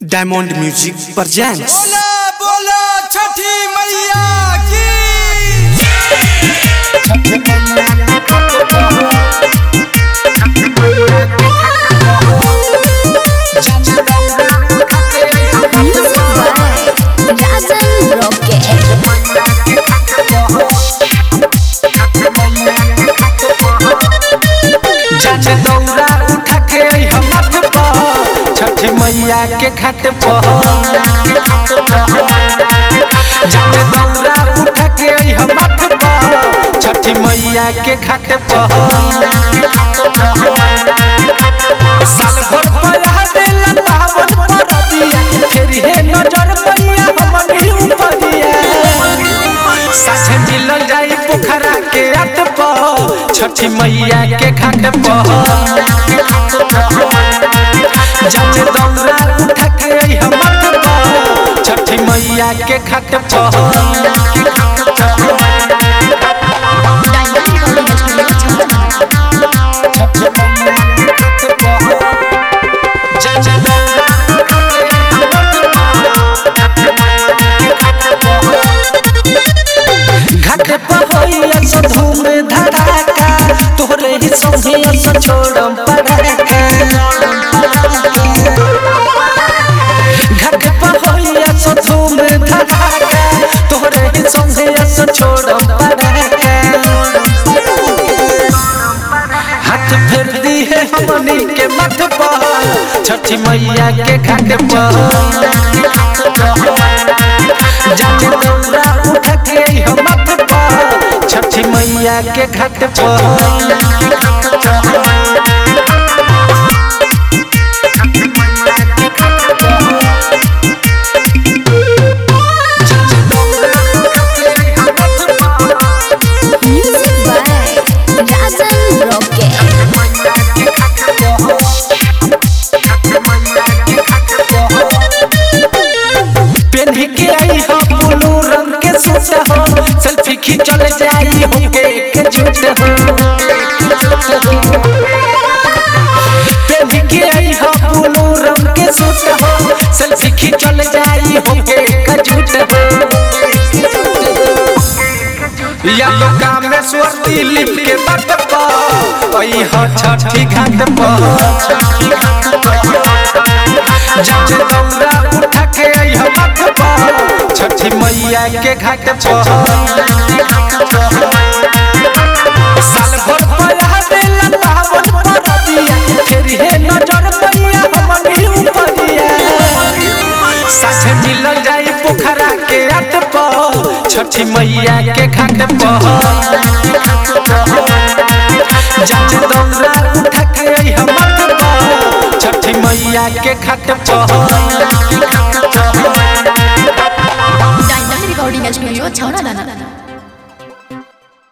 Diamond music presents बोला बोला छठी मैया की Music by Rajan Rocket. जाने दौरा उठा के हम मत पर छठ मैया के घाट पर जाने दौरा उठा के हम मत पर छठ मैया के घाट पर साल भर पया देला पावन परबिया फिर हे नजर मैया हमनी उपरिया साझे मिलल जाई पोखरा के अट पर छठी मैया के घाट पर जाने दौरा उठा के हम मत पर छठी मैया के घाट पर घाट पर होइया सो धूम धड़ाका तोहरे ही संगे सो छोड़म पड़ाका घाट पर होइया सो धूम धड़ाका तोहरे ही संगे सो छोड़म पड़ाका हाथ फेर दी है हमनी के मत पर छठी मैया के घाट पर जाने दौरा उठा के हम मत पर छठी मैया के घाट पर Music by Rajan Rocket. पेन्ही के आई हो ब्लू रंग के सूट हो सेल्फी खींचल जाई हो के एक झूठ हो पेन्ही के आई हो ब्लू रंग के सूट हो सेल्फी खींचल जाई हो के एक झूठ हो या तो कामेश्वर दिलीप के बात पर ओई हो छठी घाट पर जाने दौरा उठा के आई हम मत पर छठी मैया के घाट पर साल भर पया देला पावन परबिया फिर हे नजर मैया हमनी उपरिया साथे मिलल जाई पोखरा के अट पर छठी मैया के घाट पर जाने दौरा उठा के आई हम मत पर छठी मैया के घाट पर Dynamic Recording Studio, Chowra Dana.